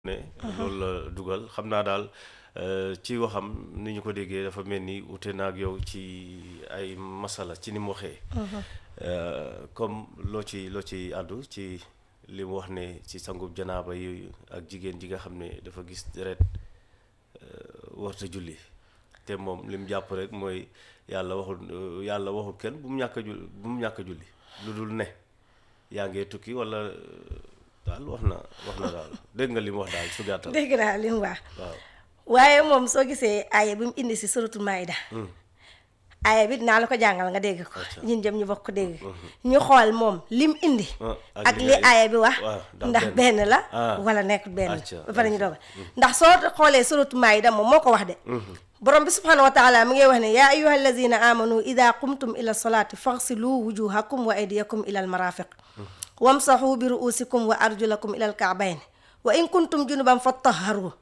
ne loolu la dugal xam naa daal ci waxam ni ñu ko déggee dafa mel ni ute na ak yow ci ay masala ci ni mu waxee comme loo ci loo ci àddu ci li mu wax ne ci sangub janaaba yi ak jigéen ji nga xam ne dafa gis deret warta julli te moom li mu jàpp rek mooy yàlla waxul yàlla waxul kenn bu mu ñàkk a julli bu mu ñàkk a julli lu dul ne yaa ngee tukki wala daal wax na wax na daal dégg nga li mu wax daal su gàttal dégg naa li mu wax waaw waaye moom soo gisee aaya bi mu indi si suratul maayda aaya bi naa la ko jàngal nga dégg ko ñun jëm ñu bokk ko dégg ñu xool moom lim indi Ah, ak ak li li nga- aaya bi wax waaw, ndax ndax benn. benn la Ah. wala nekkul benn Acca, ba pare ñu dogal ndax soo xoolee suratul maayda moom moo ko wax de borom bi subhanahu wa taala mi ngay wax ne yaa ayuha allazina amanu ida qumtum ila solati faghsilu wujuhakum wa aydiyakum ila almarafiq wamsahu bi ruusikum wa arjulakum ila alkaabayn wa in kuntum junuban fattaharu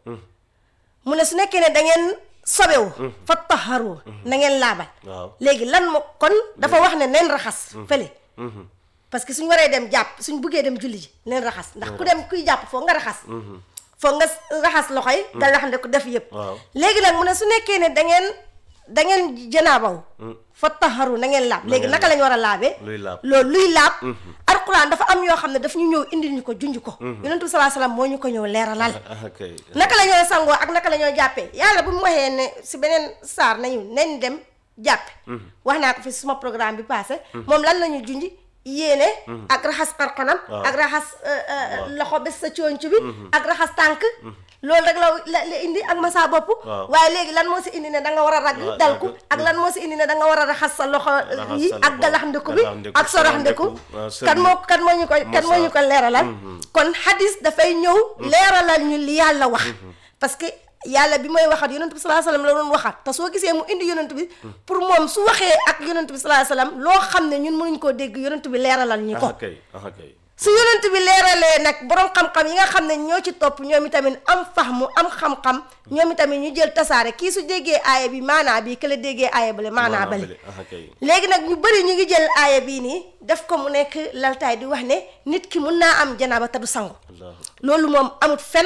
mu ne su nekkee ne da ngeen sobewu fattaharu na ngeen laabal waaw léegi lan moo kon dafa wax ne neen raxas fële parce que suñ waree dem jàpp suñ buggee dem julli ji neen raxas ndax ku dem kuy jàpp foog nga raxas foog nga raxas loxo yi nga rax ne ko def yëpp waaw léegi nag mu ne su nekkee ne da ngeen da ngeen janaabaw fa taxaru na ngeen laab léegi ngeen naka lañ war a laabee luy laab loolu luy laab alquran dafa am yoo xam ne daf ñu ñëw indil ñu ko junj ko yonentu bi salaa salaam moo ñu ko ñëw leeralal ah kay naka la ñoo sangoo ak naka la ñoo jàppee yàlla bu mu waxee ne si beneen saar nañu nañ dem jàppe wax naa ko fi suma programme bi passé moom lan la ñu junj yéene ak raxas xarxanam Waaw. ak raxas euh, euh, loxo bés sa coonc bi ak raxas tànk loolu rek la la la indi ak masa bopp Waaw. waaye léegi lan moo si indi ne da nga war a ragg Waaw, dalku ragg. ak lan moo si indi ne da nga war a raxas sa loxo Raxas yi sa ak loxo, galax ndiku bi galax-ndiku, ak sorax ndiku sorax-ndiku, waaw, sëñ kan bi. moo kan moo ñu ko kan moo ñu ko leeralal kon hadis dafay ñëw leeralal ñu li yàlla wax parce que yàlla bi mooy waxat yonent bi salaa salaam la doon waxat te soo gisee mu indi yonent bi pour moom su waxee ak yonent bi salaa salaam loo xam ne ñun mënuñ koo dégg yonent bi leeralal ñu ko ah kay ah kay su yonent bi leeralee nag borom xam-xam yi nga xam ne ñoo ci topp ñoom itamit am fahmu am xam-xam ñoom itamit ñu jël tasaare kii su déggee aaya bi maanaa bi kële déggee aaya bale maanaa bale ah kay léegi nag ñu bëri ñu ngi jël aaya bii nii def ko mu nekk laltaay di wax ne nit ki mun naa am janaaba te du sangu allahu loolu moom amut fen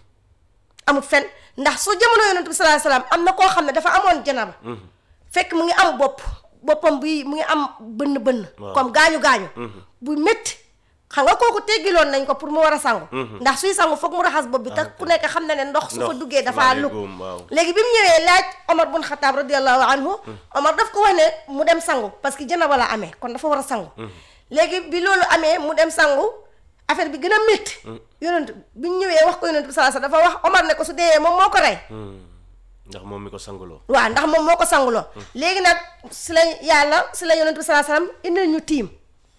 amut fen ndax soo jamono yonent bi salaa salaam am na koo xam ne dafa amoon janaaba fekk mu ngi am bopp boppam bi mu ngi am bënn bënn Waaw. comme gaañu gaañu bu métti xam nga kooku teggiloon nañ ko pour mu war a sangu ndax suy sangu foog mu raxas bopp bi te ku nekk xam na ne ndox su fa Ndox, duggee dafa maa lug ngi góom, waaw. léegi bi mu ñëwee laaj Omar bun Xataab radiallahu anhu Omar daf ko wax ne mu dem sangu parce que janaba la amee kon dafa war a sangu léegi bi loolu amee mu dem sangu affaire bi gën a métti yonent bi ñu ñëwee wax ko yonent bi salaa salaam dafa wax Omar ne ko su dee moom moo ko rey ndax moom mi ko sanguloo waaw ndax moom moo ko sanguloo léegi nag si la yàlla si la yonent bi salaa salaam indil ñu tiim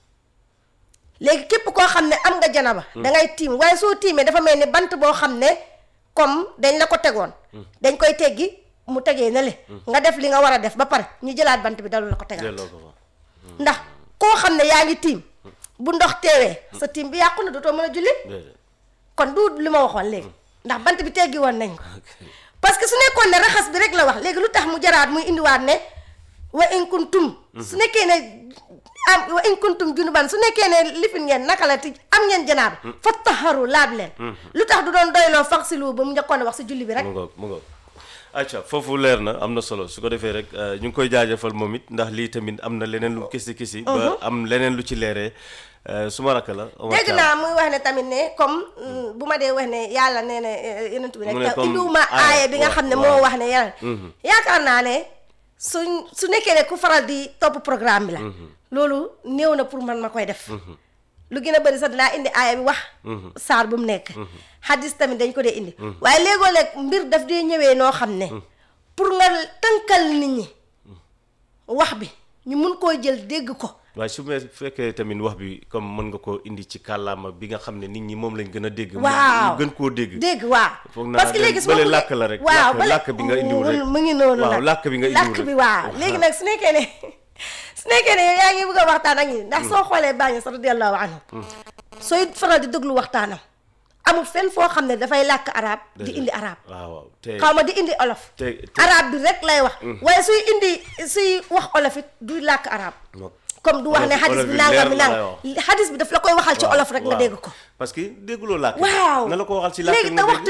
léegi képp koo xam ne am nga janaba da ngay tiim waaye soo tiimee dafa mel ni bant boo xam ne comme dañ la ko tegoon dañ koy teggi mu tegee na le nga def li nga war a def ba pare ñu jëlaat bant bi dalu la ko tegaat delloo ko fa ndax koo xam ne yaa ngi tiim bu ndox teewee sa tiim bi yàqu na dootoo mën a julli déedéet kon du li ma waxoon léegi ndax bant bi teggi woon nañ ko ah kay parce que su nekkoon ne raxas bi rek la wax léegi lu tax mu jaraat muy indiwaat ne wa in kuntum su nekkee ne am wa in kuntum junuban su nekkee ne lifin ngeen naka la ti am ngeen janaaba fa taharu laab leen lu tax du doon doyloo faxsilu ba mu njëkkoon a wax si julli bi rek mu ngoog mu ngoog acca foofu leer na am na solo su ko defee rek euh, ñu ngi koy jaajëfal moom it ndax lii tamit am na leneen lu kisi kisi ba am leneen lu ci leeree euh, su ma rakk la Omar dégg Thiam. naa muy wax ne tamit ne comme mm, bu ma dee wax ne yàlla nee na eh, yonent bi Mu ne rek te comme indiwuma aaya, aaya bi nga wa- xam ne waaw. moo wax ne yàlla yaakaar naa ne suñ su nekkee ne ku faral di topp programme bi la loolu néew na pour man ma koy def lu gën a bëri sax dinaa indi aaya bi wax saar bu mu nekk hadis tamit dañ ko dee indi waaye léegoo leeg mbir daf dee ñëwee noo xam ne pour nga tënkal nit ñi wax bi ñu mun koo jël dégg ko waaye su ma fekkee tamit wax bi comme mën nga koo indi ci kàllaama bi nga xam ne nit ñi moom lañ gën a dégg mu- waaw ñu gën koo dégg dégg waaw Foog naa parce que dem léegi su ma bële bëggee- làkk la rek, waaw làkk- bële- làkk bi nga indiwul rek. mu ngi noonu Waaw, nag làkk bi nga indiwul làkk bi rek. waaw Waaw. léegi nag su nekkee ne su nekkee ne yow yaa ngi bëgg a waxtaan ak ñi ndax soo xoolee bàññi sa radiyallahu anhu sooy faral di déglu waxtaanam amul fenn foo xam ne dafay làkk arab di indi arab waaw waaw te xaw ma di indi olof te- te- arab bi rek lay wax waaye suy indi suy wax olof it du làkk arab Mo- comme du wax ne Olof- xadis olof bi bi nangam mi leer la nangam lay xadis bi daf la koy waxal ci Waaw, olof rek nga waaw. dégg ko parce que dégguloo làkk waaw na la ko waxal ci làkk léegi nga te dégg waxtu